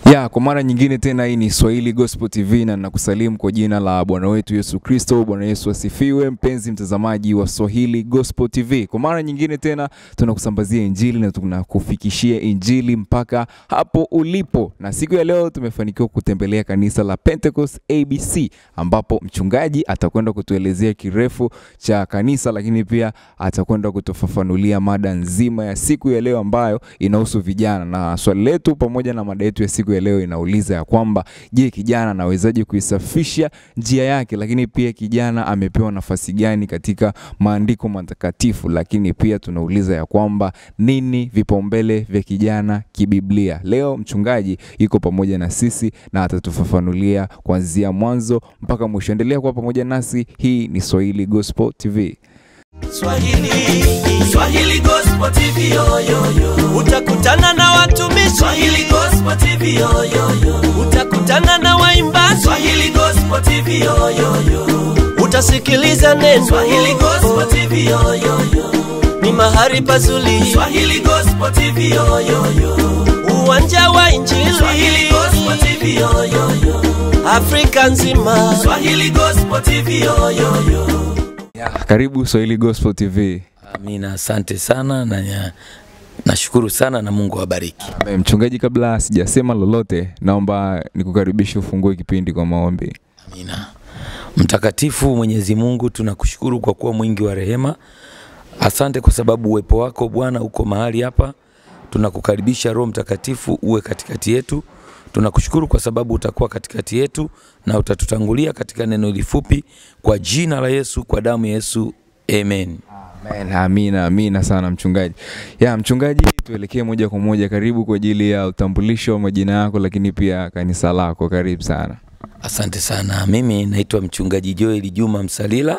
Ya, kwa mara nyingine tena hii ni Swahili Gospel TV na nakusalimu kwa jina la Bwana wetu Yesu Kristo. Bwana Yesu asifiwe, mpenzi mtazamaji wa Swahili Gospel TV. Kwa mara nyingine tena tunakusambazia injili na tunakufikishia injili mpaka hapo ulipo, na siku ya leo tumefanikiwa kutembelea kanisa la Pentecost ABC ambapo mchungaji atakwenda kutuelezea kirefu cha kanisa, lakini pia atakwenda kutufafanulia mada nzima ya siku ya leo ambayo inahusu vijana, na swali letu pamoja na mada yetu ya siku ya leo inauliza ya kwamba je, kijana anawezaje kuisafisha njia yake, lakini pia kijana amepewa nafasi gani katika maandiko matakatifu, lakini pia tunauliza ya kwamba nini vipaumbele vya kijana kibiblia. Leo mchungaji yuko pamoja na sisi na atatufafanulia kuanzia mwanzo mpaka mwisho. Endelea kuwa pamoja nasi. Hii ni Swahili Gospel TV. Swahili, Swahili Gospel TV yo, yo, yo. Utakutana na watumishi Swahili Gospel TV yo, yo, yo. Utakutana na waimbaji Swahili Gospel TV yo, yo, yo. Utasikiliza neno Swahili Gospel TV yo, yo, yo. Ni mahali pazuri Swahili Gospel TV yo, yo, yo. Uwanja wa Injili Swahili Gospel TV yo, yo, yo. Afrika nzima Swahili Gospel TV yo, yo, yo. Ya, karibu Swahili Gospel TV. Amina, asante sana na na- nashukuru sana na Mungu awabariki. Eh, Mchungaji, kabla sijasema lolote, naomba nikukaribishe ufungue kipindi kwa maombi. Amina. Mtakatifu Mwenyezi Mungu, tunakushukuru kwa kuwa mwingi wa rehema. Asante kwa sababu uwepo wako Bwana uko mahali hapa. Tunakukaribisha Roho Mtakatifu uwe katikati yetu. Tunakushukuru kwa sababu utakuwa katikati yetu na utatutangulia katika neno hili fupi, kwa jina la Yesu, kwa damu ya Yesu, amen. Amen. Amina, amina sana mchungaji. Ya mchungaji, tuelekee moja kwa moja, karibu kwa ajili ya utambulisho wa majina yako, lakini pia kanisa lako. Karibu sana. Asante sana. Mimi naitwa mchungaji Joel Juma Msalila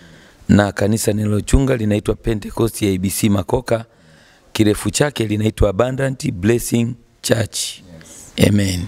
na kanisa ninalochunga linaitwa Pentecost ya ABC Makoka. Kirefu chake linaitwa Abundant Blessing Church. Amen.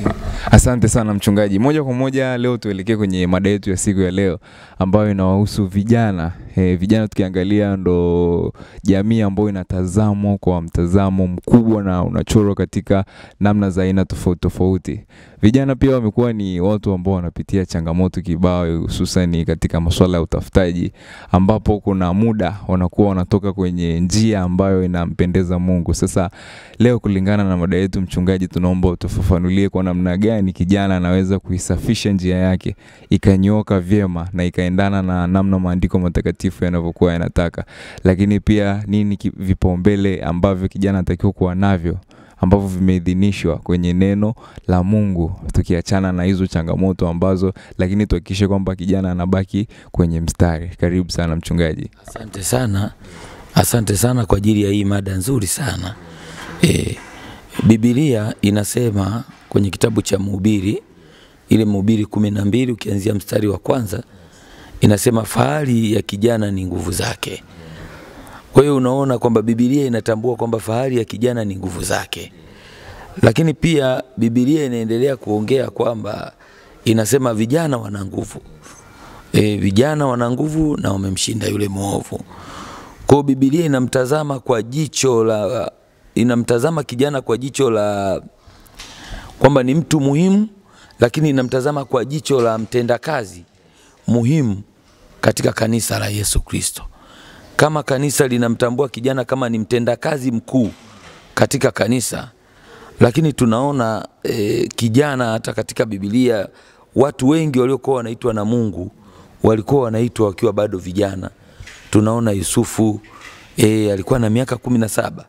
Asante sana mchungaji. Moja kwa moja leo tuelekee kwenye mada yetu ya siku ya leo ambayo inawahusu vijana. E, vijana tukiangalia ndo jamii ambayo inatazamwa kwa mtazamo mkubwa na unachorwa katika namna za aina tofauti tofauti. Vijana pia wamekuwa ni watu ambao wanapitia changamoto kibao, hususani katika masuala ya utafutaji, ambapo kuna muda wanakuwa wanatoka kwenye njia ambayo inampendeza Mungu. Sasa leo kulingana na mada yetu, mchungaji, tunaomba utufafanulie kwa namna gani kijana anaweza kuisafisha njia yake ikanyooka vyema na ikaendana na namna maandiko matakatifu yanavyokuwa yanataka, lakini pia nini ki- vipaumbele ambavyo kijana anatakiwa kuwa navyo ambavyo vimeidhinishwa kwenye neno la Mungu, tukiachana na hizo changamoto ambazo, lakini tuhakikishe kwamba kijana anabaki kwenye mstari. Karibu sana mchungaji. Asante sana. Asante sana kwa ajili ya hii mada nzuri sana. E, Biblia inasema kwenye kitabu cha Mhubiri ile Mhubiri kumi na mbili ukianzia mstari wa kwanza inasema fahari ya kijana ni nguvu zake. Kwa hiyo unaona kwamba Biblia inatambua kwamba fahari ya kijana ni nguvu zake, lakini pia Biblia inaendelea kuongea kwamba inasema vijana wana nguvu e, vijana wana nguvu na wamemshinda yule mwovu. Kwa hiyo Biblia inamtazama kwa jicho la inamtazama kijana kwa jicho la kwamba ni mtu muhimu, lakini inamtazama kwa jicho la mtendakazi muhimu katika kanisa la Yesu Kristo. Kama kanisa linamtambua kijana kama ni mtendakazi mkuu katika kanisa, lakini tunaona e, kijana hata katika Biblia watu wengi waliokuwa wanaitwa na Mungu walikuwa wanaitwa wakiwa bado vijana. Tunaona Yusufu e, alikuwa na miaka kumi na saba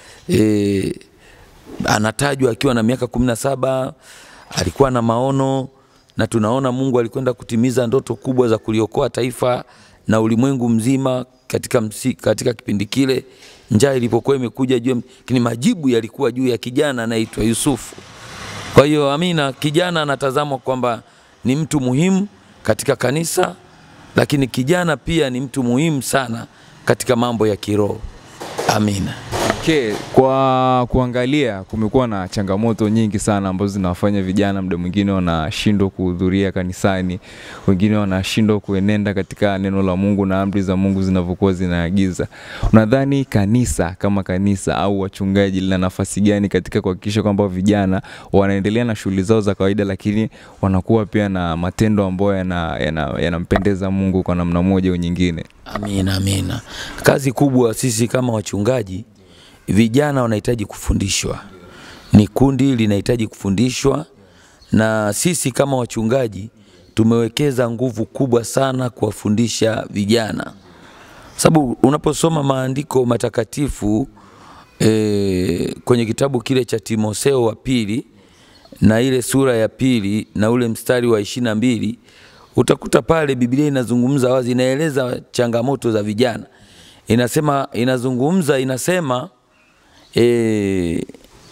e, anatajwa akiwa na miaka kumi na saba alikuwa na maono na tunaona Mungu alikwenda kutimiza ndoto kubwa za kuliokoa taifa na ulimwengu mzima katika, msi, katika kipindi kile njaa ilipokuwa imekuja juu, ya- lakini majibu yalikuwa juu ya kijana anaitwa Yusufu. Kwa hiyo amina, kijana anatazamwa kwamba ni mtu muhimu katika kanisa, lakini kijana pia ni mtu muhimu sana katika mambo ya kiroho. Amina. Okay, kwa kuangalia kumekuwa na changamoto nyingi sana ambazo zinawafanya vijana muda mwingine wanashindwa kuhudhuria kanisani, wengine wanashindwa kuenenda katika neno la Mungu na amri za Mungu zinavyokuwa zinaagiza. Unadhani kanisa kama kanisa au wachungaji lina nafasi gani katika kuhakikisha kwamba vijana wanaendelea na shughuli zao za kawaida, lakini wanakuwa pia na matendo ambayo yanampendeza yana, yanampendeza Mungu kwa namna moja au nyingine? Amina, amina. Kazi kubwa sisi kama wachungaji, vijana wanahitaji kufundishwa, ni kundi linahitaji kufundishwa, na sisi kama wachungaji tumewekeza nguvu kubwa sana kuwafundisha vijana, sababu unaposoma maandiko matakatifu e, kwenye kitabu kile cha Timotheo wa pili na ile sura ya pili na ule mstari wa ishirini na mbili utakuta pale Biblia inazungumza wazi, inaeleza changamoto za vijana, inasema inazungumza inasema e,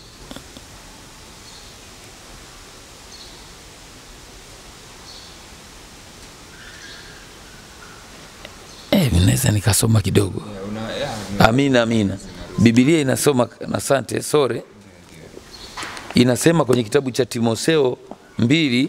Eh, naweza nikasoma kidogo. Amina, amina. Biblia inasoma, asante, sore, inasema kwenye kitabu cha Timotheo mbili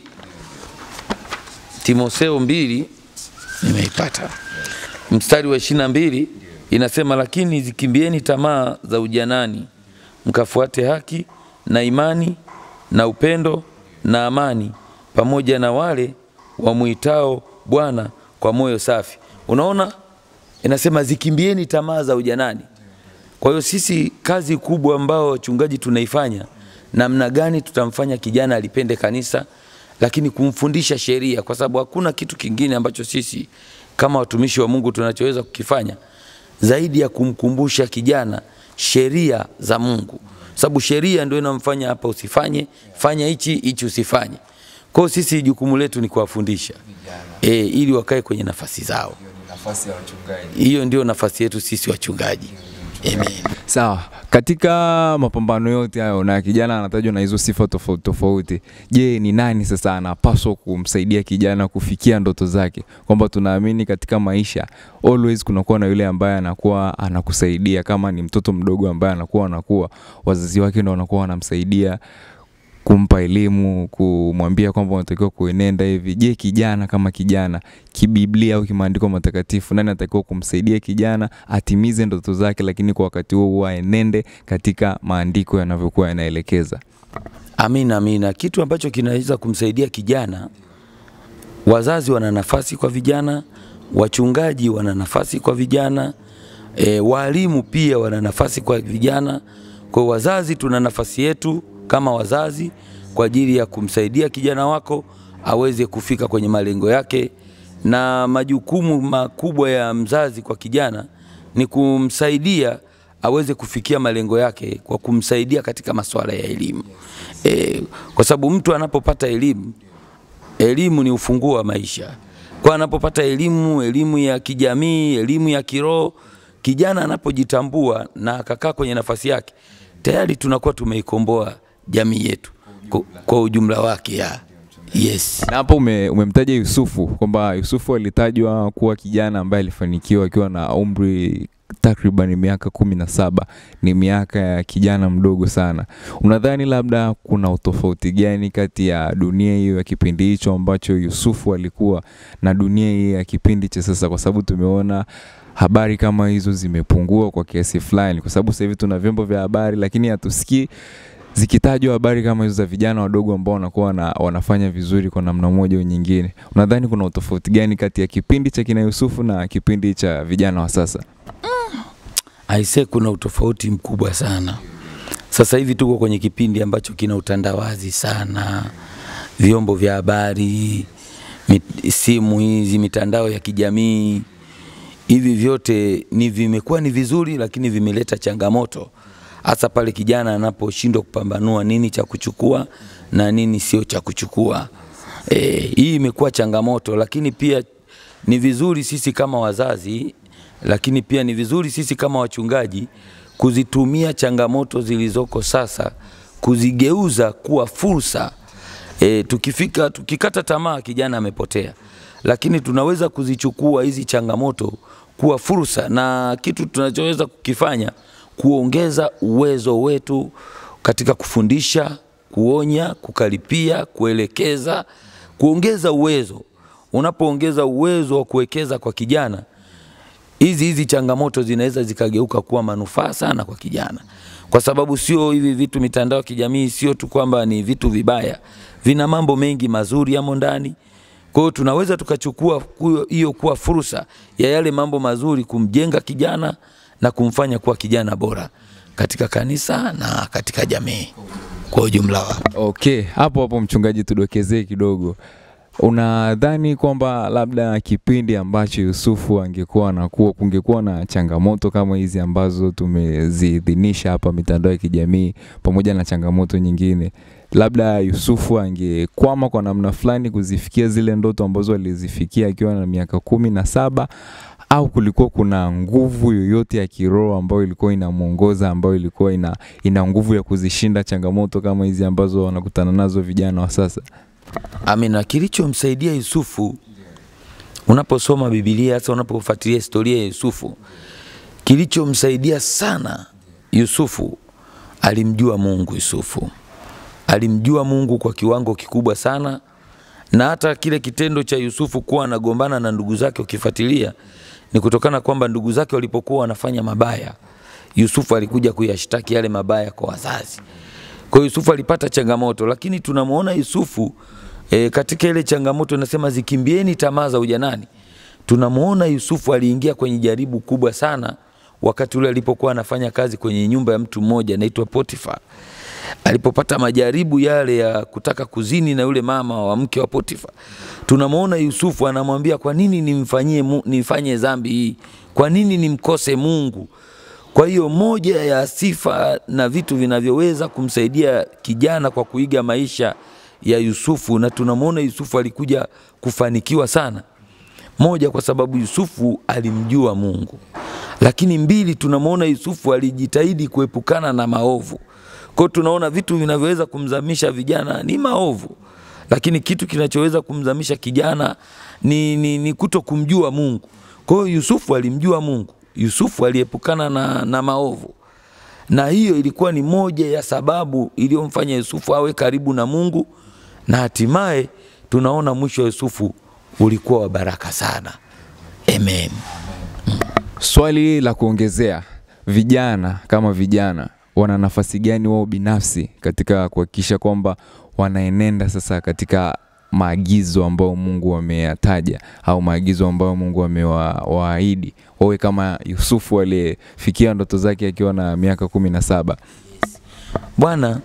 Timotheo mbili nimeipata mstari wa ishirini na mbili inasema, lakini zikimbieni tamaa za ujanani, mkafuate haki na imani na upendo na amani, pamoja na wale wamwitao Bwana kwa moyo safi. Unaona, inasema zikimbieni tamaa za ujanani. Kwa hiyo sisi kazi kubwa ambao wachungaji tunaifanya, namna gani tutamfanya kijana alipende kanisa, lakini kumfundisha sheria, kwa sababu hakuna kitu kingine ambacho sisi kama watumishi wa Mungu tunachoweza kukifanya zaidi ya kumkumbusha kijana sheria za Mungu, sababu sheria ndio inamfanya hapa usifanye, fanya hichi hichi usifanye. Kwa hiyo sisi jukumu letu ni kuwafundisha e, ili wakae kwenye nafasi zao. Nafasi ya wachungaji. Hiyo ndio nafasi yetu sisi wachungaji. Amen. Sawa, katika mapambano yote hayo na kijana anatajwa na hizo sifa tofauti tofauti, je, ni nani sasa anapaswa kumsaidia kijana kufikia ndoto zake? Kwamba tunaamini katika maisha always kunakuwa na yule ambaye anakuwa anakusaidia, kama ni mtoto mdogo ambaye anakuwa anakuwa, wazazi wake ndo wanakuwa wanamsaidia kumpa elimu, kumwambia kwamba unatakiwa kuenenda hivi. Je, kijana kama kijana kibiblia au kimaandiko matakatifu, nani anatakiwa kumsaidia kijana atimize ndoto zake, lakini kwa wakati huo huo aenende katika maandiko yanavyokuwa yanaelekeza? Amina, amina. Kitu ambacho kinaweza kumsaidia kijana, wazazi wana nafasi kwa vijana, wachungaji wana nafasi kwa vijana, e, walimu pia wana nafasi kwa vijana. Kwa hiyo wazazi tuna nafasi yetu kama wazazi kwa ajili ya kumsaidia kijana wako aweze kufika kwenye malengo yake, na majukumu makubwa ya mzazi kwa kijana ni kumsaidia aweze kufikia malengo yake kwa kumsaidia katika masuala ya elimu e, kwa sababu mtu anapopata elimu, elimu ni ufunguo wa maisha. Kwa anapopata elimu, elimu ya kijamii, elimu ya kiroho, kijana anapojitambua na akakaa kwenye nafasi yake, tayari tunakuwa tumeikomboa jamii yetu kwa, kwa ujumla wake ya yes. Na hapo ume, umemtaja Yusufu kwamba Yusufu alitajwa kuwa kijana ambaye alifanikiwa akiwa na umri takriban miaka kumi na saba. Ni miaka ya kijana mdogo sana. Unadhani labda kuna utofauti gani kati ya dunia hiyo ya kipindi hicho ambacho Yusufu alikuwa na dunia hii ya kipindi cha sasa? Kwa sababu tumeona habari kama hizo zimepungua kwa kiasi fulani, kwa sababu sasa hivi tuna vyombo vya habari, lakini hatusikii zikitajwa habari kama hizo za vijana wadogo ambao wanakuwa na, wanafanya vizuri kwa namna moja au nyingine. Unadhani kuna utofauti gani kati ya kipindi cha kina Yusufu na kipindi cha vijana wa sasa? Aise, kuna utofauti mkubwa sana. Sasa hivi tuko kwenye kipindi ambacho kina utandawazi sana, vyombo vya habari, mit, simu hizi, mitandao ya kijamii, hivi vyote ni vimekuwa ni vizuri, lakini vimeleta changamoto, hasa pale kijana anaposhindwa kupambanua nini cha kuchukua na nini sio cha kuchukua. E, hii imekuwa changamoto, lakini pia ni vizuri sisi kama wazazi lakini pia ni vizuri sisi kama wachungaji kuzitumia changamoto zilizoko sasa kuzigeuza kuwa fursa. E, tukifika tukikata tamaa, kijana amepotea, lakini tunaweza kuzichukua hizi changamoto kuwa fursa, na kitu tunachoweza kukifanya kuongeza uwezo wetu katika kufundisha, kuonya, kukaripia, kuelekeza, kuongeza uwezo. Unapoongeza uwezo wa kuwekeza kwa kijana, hizi hizi changamoto zinaweza zikageuka kuwa manufaa sana kwa kijana, kwa sababu sio hivi vitu mitandao ya kijamii, sio tu kwamba ni vitu vibaya, vina mambo mengi mazuri yamo ndani. Kwa hiyo tunaweza tukachukua kuyo- hiyo kuwa fursa ya yale mambo mazuri kumjenga kijana na kumfanya kuwa kijana bora katika kanisa na katika jamii kwa ujumla wake. Okay, hapo hapo mchungaji, tudokezee kidogo. Unadhani kwamba labda kipindi ambacho Yusufu angekuwa anakuwa, kungekuwa na changamoto kama hizi ambazo tumeziidhinisha hapa mitandao ya kijamii, pamoja na changamoto nyingine, labda Yusufu angekwama kwa namna fulani kuzifikia zile ndoto ambazo alizifikia akiwa na miaka kumi na saba au kulikuwa kuna nguvu yoyote ya kiroho ambayo ilikuwa inamwongoza ambayo ilikuwa ina, ina nguvu ya kuzishinda changamoto kama hizi ambazo wanakutana nazo vijana wa sasa? Amina. Kilichomsaidia Yusufu, unaposoma Biblia, hasa unapofuatilia historia ya Yusufu, kilichomsaidia sana Yusufu, alimjua Mungu. Yusufu alimjua Mungu kwa kiwango kikubwa sana, na hata kile kitendo cha Yusufu kuwa anagombana na ndugu zake, ukifuatilia ni kutokana kwamba ndugu zake walipokuwa wanafanya mabaya, Yusufu alikuja kuyashtaki yale mabaya kwa wazazi. Kwa hiyo Yusufu alipata changamoto, lakini tunamwona Yusufu e, katika ile changamoto nasema zikimbieni tamaa za ujanani. Tunamwona Yusufu aliingia kwenye jaribu kubwa sana wakati ule alipokuwa anafanya kazi kwenye nyumba ya mtu mmoja anaitwa Potifa. Alipopata majaribu yale ya kutaka kuzini na yule mama wa mke wa Potifa, tunamwona Yusufu anamwambia, kwa nini nimfanyie Mu- nifanye dhambi hii? Kwa nini nimkose Mungu? Kwa hiyo moja ya sifa na vitu vinavyoweza kumsaidia kijana kwa kuiga maisha ya Yusufu, na tunamwona Yusufu alikuja kufanikiwa sana. Moja, kwa sababu Yusufu alimjua Mungu, lakini mbili, tunamwona Yusufu alijitahidi kuepukana na maovu. Kwa hiyo tunaona vitu vinavyoweza kumzamisha vijana ni maovu, lakini kitu kinachoweza kumzamisha kijana ni, ni, ni kuto kumjua Mungu. Kwa hiyo Yusufu alimjua Mungu, Yusufu aliepukana na, na maovu, na hiyo ilikuwa ni moja ya sababu iliyomfanya Yusufu awe karibu na Mungu, na hatimaye tunaona mwisho wa Yusufu ulikuwa wa baraka sana. Amen. Swali la kuongezea, vijana kama vijana wana nafasi gani wao binafsi katika kuhakikisha kwamba wanaenenda sasa katika maagizo ambayo Mungu ameyataja au maagizo ambayo Mungu amewaahidi wawe kama Yusufu aliyefikia ndoto zake akiwa na miaka kumi na saba. Bwana,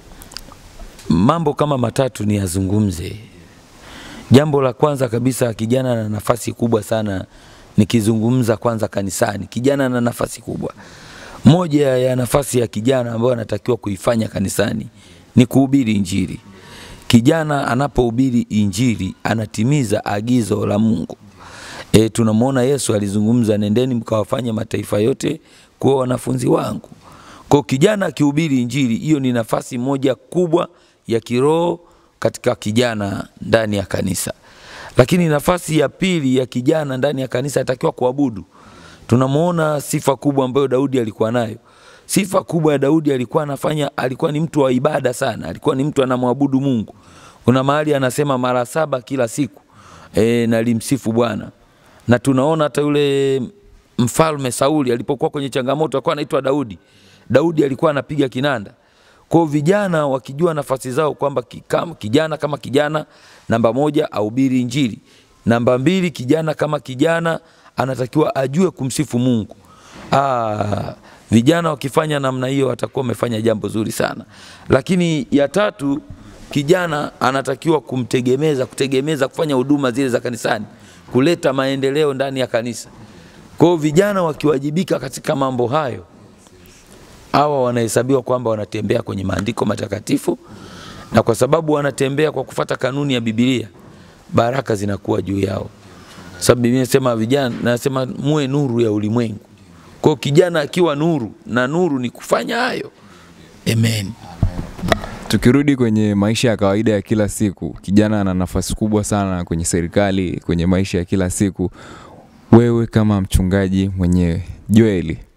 mambo kama matatu ni yazungumze. Jambo la kwanza kabisa, kijana na nafasi kubwa sana. Nikizungumza kwanza kanisani, kijana na nafasi kubwa. Moja ya nafasi ya kijana ambayo anatakiwa kuifanya kanisani ni kuhubiri Injili. Kijana anapohubiri Injili anatimiza agizo la Mungu. E, tunamwona Yesu alizungumza, nendeni mkawafanye mataifa yote kuwa wanafunzi wangu. Kwa kijana akihubiri Injili, hiyo ni nafasi moja kubwa ya kiroho katika kijana ndani ya kanisa. Lakini nafasi ya pili ya kijana ndani ya kanisa atakiwa kuabudu. Tunamwona sifa kubwa ambayo Daudi alikuwa nayo. Sifa kubwa ya Daudi alikuwa anafanya, alikuwa ni mtu wa ibada sana, alikuwa ni mtu anamwabudu Mungu. Kuna mahali anasema mara saba kila siku e, nalimsifu Bwana. Na tunaona hata yule mfalme Sauli alipokuwa kwenye changamoto alikuwa anaitwa Daudi. Daudi alikuwa anapiga kinanda. Kwa hiyo vijana wakijua nafasi zao kwamba kikam- kijana kama kijana, namba moja ahubiri Injili, namba mbili kijana kama kijana anatakiwa ajue kumsifu Mungu. Aa, vijana wakifanya namna hiyo watakuwa wamefanya jambo zuri sana. Lakini ya tatu, kijana anatakiwa kumtegemeza, kutegemeza kufanya huduma zile za kanisani, kuleta maendeleo ndani ya kanisa. Kwa hiyo vijana wakiwajibika katika mambo hayo, hawa wanahesabiwa kwamba wanatembea kwenye maandiko matakatifu, na kwa sababu wanatembea kwa kufata kanuni ya Biblia, baraka zinakuwa juu yao. Sababu Biblia inasema vijana, nasema muwe nuru ya ulimwengu. Kwa hiyo kijana akiwa nuru, na nuru ni kufanya hayo. Amen. Tukirudi kwenye maisha ya kawaida ya kila siku, kijana ana nafasi kubwa sana kwenye serikali, kwenye maisha ya kila siku. Wewe kama mchungaji mwenyewe Joeli,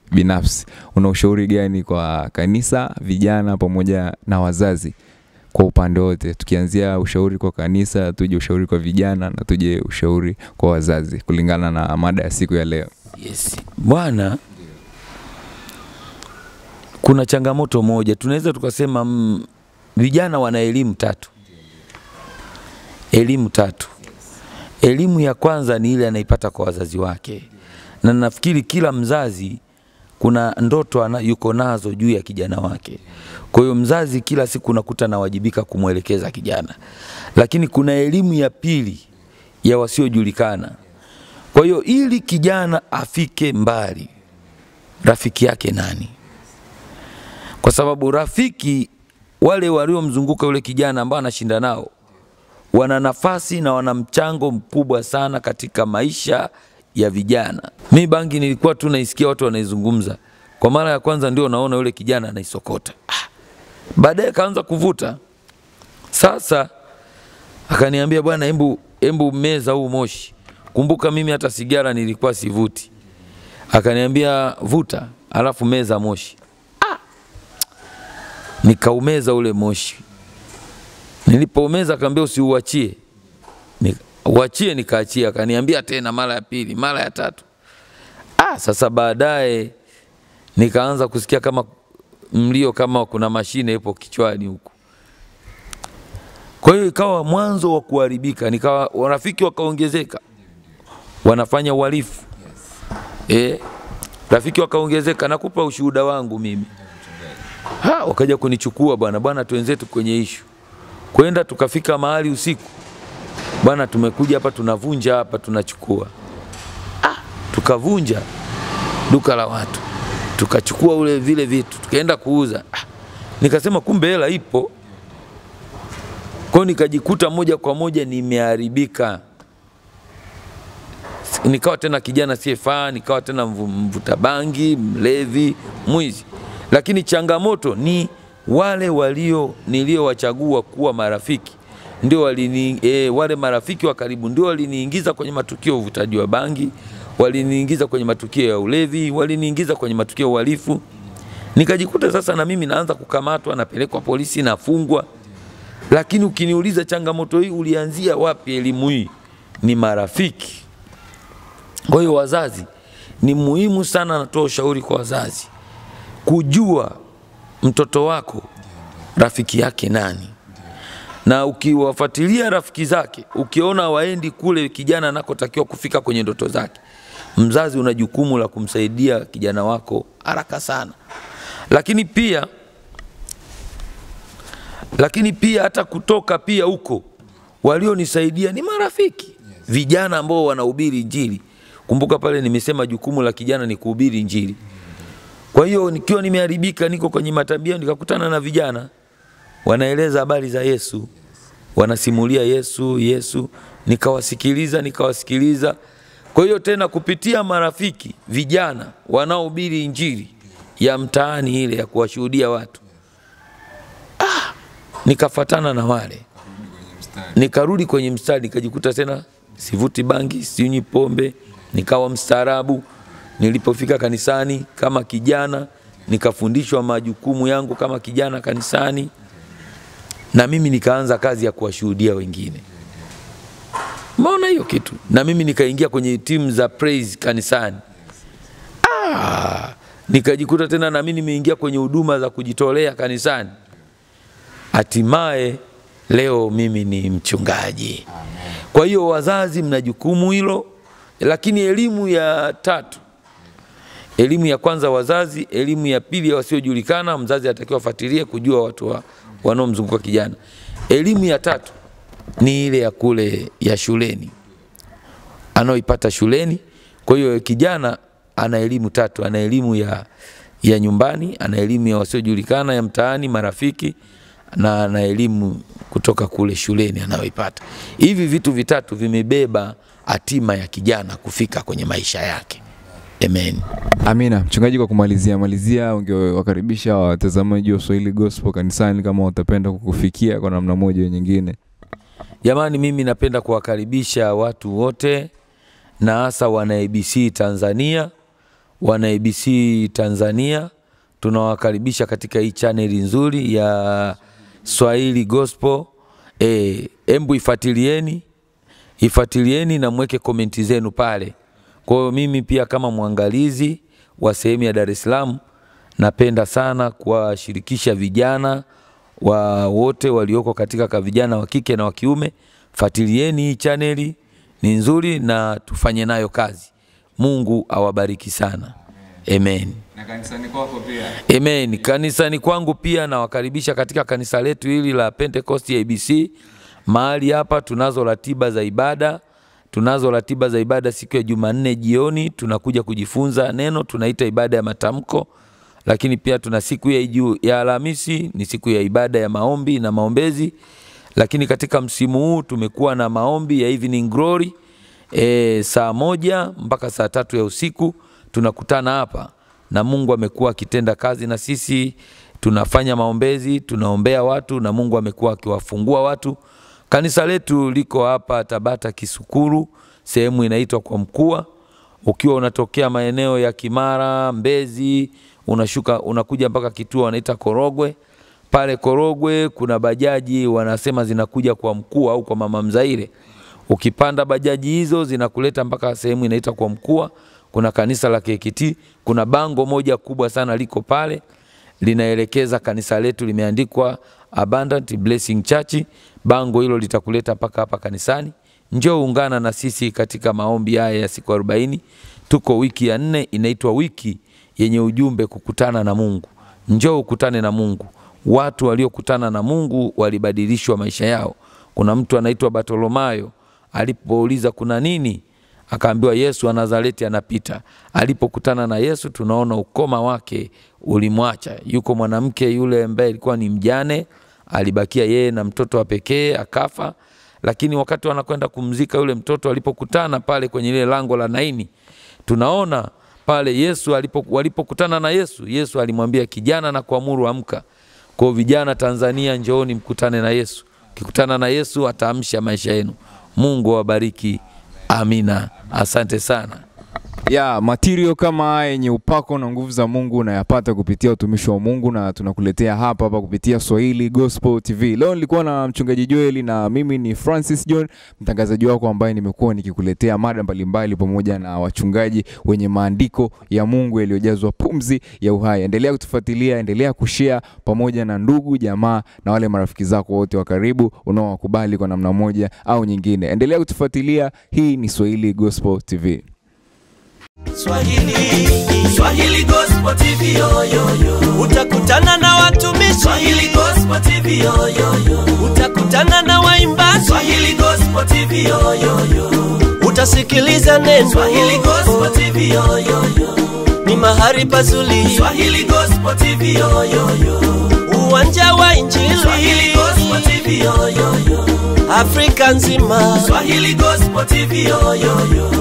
binafsi, una ushauri gani kwa kanisa, vijana pamoja na wazazi kwa upande wote, tukianzia ushauri kwa kanisa, tuje ushauri kwa vijana na tuje ushauri kwa wazazi, kulingana na mada ya siku ya leo? Yes. Bwana, kuna changamoto moja, tunaweza tukasema mm, vijana wana elimu tatu, elimu tatu. Elimu ya kwanza ni ile anaipata kwa wazazi wake, na nafikiri kila mzazi kuna ndoto ana, yuko nazo juu ya kijana wake. Kwa hiyo mzazi kila siku unakuta anawajibika kumwelekeza kijana, lakini kuna elimu ya pili ya wasiojulikana. Kwa hiyo ili kijana afike mbali, rafiki yake nani? Kwa sababu rafiki wale waliomzunguka yule kijana ambao anashinda nao wana nafasi na wana mchango mkubwa sana katika maisha ya vijana. Mi bangi nilikuwa tu naisikia watu wanaizungumza kwa mara ya kwanza, ndio naona yule kijana anaisokota. Ah, baadaye kaanza kuvuta. Sasa akaniambia bwana, embu embu meza huu moshi. Kumbuka mimi hata sigara nilikuwa sivuti. Akaniambia vuta, alafu meza moshi. Ah, nikaumeza ule moshi. Nilipoumeza akaambia usiuachie. Ni- Uachie, nikaachia. Akaniambia tena mara ya pili, mara ya tatu. Ah, sasa baadaye nikaanza kusikia kama mlio kama kuna mashine ipo kichwani huku. Kwa hiyo ikawa mwanzo wa kuharibika, nikawa warafiki wakaongezeka, wanafanya uhalifu eh, rafiki wakaongezeka. Nakupa ushuhuda wangu mimi ha, wakaja kunichukua bwana, bwana, twenzetu kwenye ishu kwenda, tukafika mahali usiku, bwana, tumekuja hapa, tunavunja hapa, tunachukua ah, tukavunja duka la watu, tukachukua ule vile vitu, tukaenda kuuza ah, nikasema kumbe hela ipo kwa hiyo nikajikuta moja kwa moja nimeharibika, nikawa tena kijana siyefaa, nikawa tena mvu- mvuta bangi, mlevi, mwizi. Lakini changamoto ni wale walio niliowachagua kuwa marafiki ndio walini, e, wale marafiki wa karibu ndio waliniingiza kwenye matukio ya uvutaji wa bangi, waliniingiza kwenye matukio ya ulevi, waliniingiza kwenye matukio ya uhalifu. Nikajikuta sasa na mimi naanza kukamatwa, napelekwa polisi, nafungwa. Lakini ukiniuliza changamoto hii ulianzia wapi, elimu hii ni marafiki. Kwa hiyo wazazi, ni muhimu sana, natoa ushauri kwa wazazi kujua mtoto wako rafiki yake nani, na ukiwafuatilia rafiki zake, ukiona waendi kule kijana anakotakiwa kufika kwenye ndoto zake, mzazi una jukumu la kumsaidia kijana wako haraka sana. Lakini pia lakini pia hata kutoka pia huko walionisaidia ni marafiki vijana ambao wanahubiri Injili. Kumbuka pale nimesema jukumu la kijana ni kuhubiri Injili. Kwa hiyo nikiwa nimeharibika, niko kwenye matabia, nikakutana na vijana wanaeleza habari za Yesu, wanasimulia Yesu, Yesu, nikawasikiliza, nikawasikiliza. Kwa hiyo tena kupitia marafiki vijana wanaohubiri Injili ya mtaani ile ya kuwashuhudia watu nikafatana na wale, nikarudi kwenye mstari, nikajikuta tena sivuti bangi, sinywi pombe, nikawa mstaarabu. Nilipofika kanisani kama kijana, nikafundishwa majukumu yangu kama kijana kanisani, na mimi nikaanza kazi ya kuwashuhudia wengine. Maona hiyo kitu, na mimi nikaingia kwenye timu za praise kanisani. Ah, nikajikuta tena na mimi nimeingia kwenye huduma za kujitolea kanisani hatimaye leo mimi ni mchungaji. Kwa hiyo wazazi, mna jukumu hilo, lakini elimu ya tatu, elimu ya kwanza wazazi, elimu ya pili ya wasiojulikana, mzazi atakiwa afuatilie kujua watu wa, wanaomzunguka kijana. Elimu ya tatu ni ile ya kule ya shuleni anaoipata shuleni. Kwa hiyo kijana ana elimu tatu, ana elimu ya, ya nyumbani, ana elimu ya wasiojulikana ya mtaani, marafiki na ana elimu kutoka kule shuleni anayoipata. Hivi vitu vitatu vimebeba hatima ya kijana kufika kwenye maisha yake. Amen. Amina. Mchungaji, kwa kumalizia malizia, ungewakaribisha watazamaji wa Swahili Gospel kanisani kama watapenda kukufikia kwa namna moja au nyingine. Jamani, mimi napenda kuwakaribisha watu wote na hasa wana ABC Tanzania wana ABC Tanzania, tunawakaribisha katika hii chaneli nzuri ya Swahili Gospel. Eh, embu ifuatilieni, ifuatilieni na mweke komenti zenu pale. Kwa hiyo mimi pia kama mwangalizi wa sehemu ya Dar es Salaam napenda sana kuwashirikisha vijana wa wote walioko katika ka vijana wa kike na wa kiume, fuatilieni hii chaneli, ni nzuri na tufanye nayo kazi. Mungu awabariki sana. Amen. Na kanisani kwako pia. Amen. Kanisani kwangu pia nawakaribisha katika kanisa letu hili la Pentecost ABC. Mahali hapa tunazo ratiba za ibada, tunazo ratiba za ibada siku ya Jumanne jioni tunakuja kujifunza neno, tunaita ibada ya matamko, lakini pia tuna siku ya Iju, ya Alhamisi ni siku ya ibada ya maombi na maombezi, lakini katika msimu huu tumekuwa na maombi ya evening glory e, saa moja mpaka saa tatu ya usiku tunakutana hapa na Mungu amekuwa akitenda kazi na sisi, tunafanya maombezi, tunaombea watu na Mungu amekuwa akiwafungua watu. Kanisa letu liko hapa Tabata Kisukuru, sehemu inaitwa kwa Mkua. Ukiwa unatokea maeneo ya Kimara, Mbezi, unashuka unakuja mpaka kituo wanaita Korogwe. Pale Korogwe kuna bajaji wanasema zinakuja kwa Mkua au kwa Mama Mzaire. Ukipanda bajaji hizo zinakuleta mpaka sehemu inaitwa kwa Mkua. Kuna kanisa la KKT, kuna bango moja kubwa sana liko pale linaelekeza kanisa letu, limeandikwa Abundant Blessing Church. Bango hilo litakuleta mpaka hapa kanisani. Njoo ungana na sisi katika maombi haya ya siku 40. Tuko wiki ya nne, inaitwa wiki yenye ujumbe kukutana na Mungu. Njoo ukutane na Mungu. Watu waliokutana na Mungu walibadilishwa maisha yao. Kuna mtu anaitwa Bartolomayo alipouliza kuna nini, akaambiwa Yesu wa Nazareti anapita. Alipokutana na Yesu, tunaona ukoma wake ulimwacha. Yuko mwanamke yule ambaye alikuwa ni mjane, alibakia yeye na mtoto wa pekee akafa. Lakini wakati wanakwenda kumzika yule mtoto, alipokutana pale kwenye ile lango la Naini, tunaona pale Yesu alipo, walipokutana na Yesu, Yesu alimwambia kijana na kuamuru amka. Kwa hiyo vijana Tanzania, njooni mkutane na Yesu. Ukikutana na Yesu ataamsha maisha yenu. Mungu awabariki. Amina. Asante sana. ya material kama haya yenye upako na nguvu za Mungu unayapata kupitia utumishi wa Mungu na tunakuletea hapa hapa kupitia Swahili Gospel TV. Leo nilikuwa na mchungaji Joel na mimi ni Francis John, mtangazaji wako ambaye nimekuwa nikikuletea mada mbalimbali pamoja na wachungaji wenye maandiko ya Mungu yaliyojazwa pumzi ya uhai. Endelea kutufuatilia, endelea kushare pamoja na ndugu, jamaa na wale marafiki zako wote wa karibu unaowakubali kwa namna moja au nyingine. Endelea kutufuatilia. Hii ni Swahili Gospel TV. Swahili, Swahili Gospel TV yo, yo, yo. Utakutana na watumishi Swahili Gospel TV yo, yo, yo. Utakutana na waimbaji Swahili Gospel TV yo, yo, yo. Utasikiliza neno Swahili Gospel TV yo, yo, yo. Ni mahali pazuri Swahili Gospel TV yo, yo, yo. Uwanja wa Injili Swahili Gospel TV yo, yo, yo. Afrika nzima Swahili Gospel TV yo, yo, yo.